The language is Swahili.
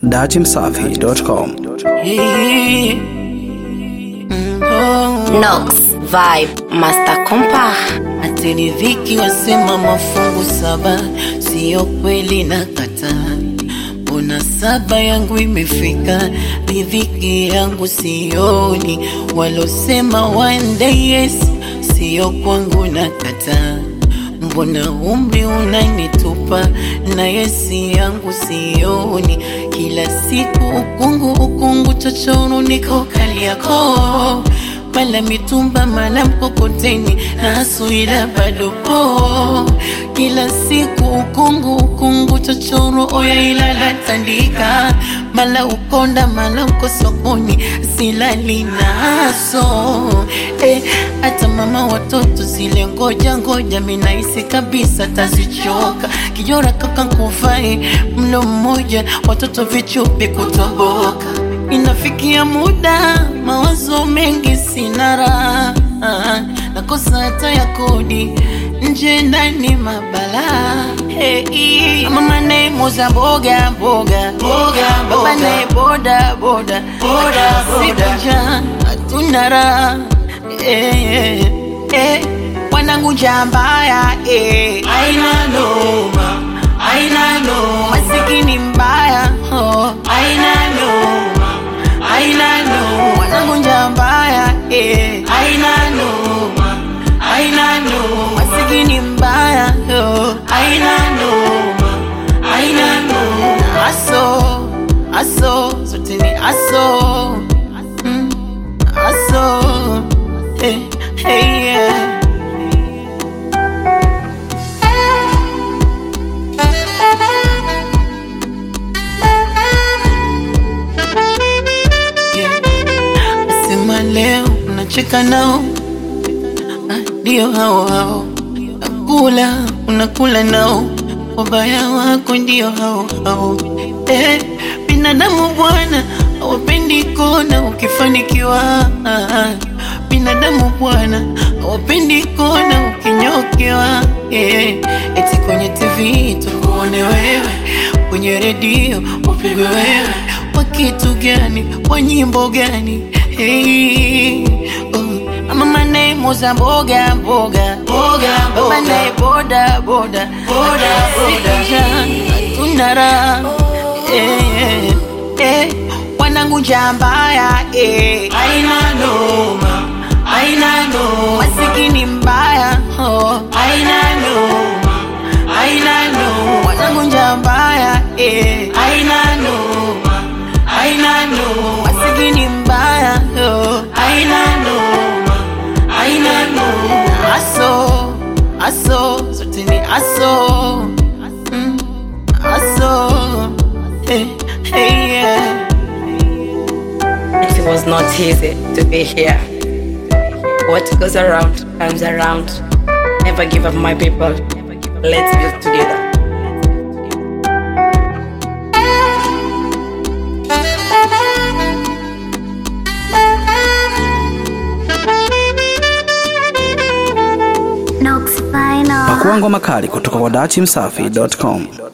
datimsafi.com. Nox Vibe Master Compa Atiridhiki wasema mafungu saba, siyo kweli na kataa. Mbona saba yangu imefika, ridhiki yangu sioni. Walosema one day yes, siyo kwangu na kataa. Mbona umri unanitupa na yesi yangu sioni. Kila siku ukungu ukungu, chochoro niko Kariakoo mala mitumba mala mkokoteni na asuila bado po kila siku ukungu ukungu chochoro oya ilala tandika mala ukonda mala uko sokoni silali naso eh, hata mama watoto zile ngoja ngoja minaisi kabisa tazichoka kijora kaka kufai mlo mmoja watoto vichupi kutoboka Inafikia muda mawazo mengi sina raha, nakosa hata ya kodi nje ndani mabala hey, mama naye muuza mboga mboga mboga baba naye boda boda boda boda njaa hatuna raha eh, eh, wanangu njaa mbaya eh, aina noma aina noma masikini mbaya oh, aina noma aina no wanangu njaa mbaya eh. aina noma aina noma masikini mbaya oh. aina noma aina noma aso aso zote ni aso mm. aso eh, hey, yeah. Sema leo unacheka nao, Ah, ndio hao hao. Nakula unakula nao, wabaya wako ndio hao hao. Eh, binadamu bwana hawapendi kona ukifanikiwa. Ah, binadamu bwana hawapendi kona ukinyokewa. Eh, eti kwenye TV tukuone wewe, kwenye redio upigwe wewe kwa kitu gani, kwa nyimbo gani? Hey, oh. Mama naye muuza mboga mboga mboga, baba naye boda boda boda boda, hatuna raha eh, eh, wanangu njaa mbaya eh, aina noma aina noma, masikini mbaya oh, aina noma aina noma, wanangu njaa mbaya eh, aina noma aina noma, masikini mbaya oh, aina noma aina noma, aso aso zote ni aso mm, aso hey, hey, yeah. It was not easy to be here What goes around comes around Never give up my people Let's build together Pakua ngoma kali kutoka kwa datimsafi.com.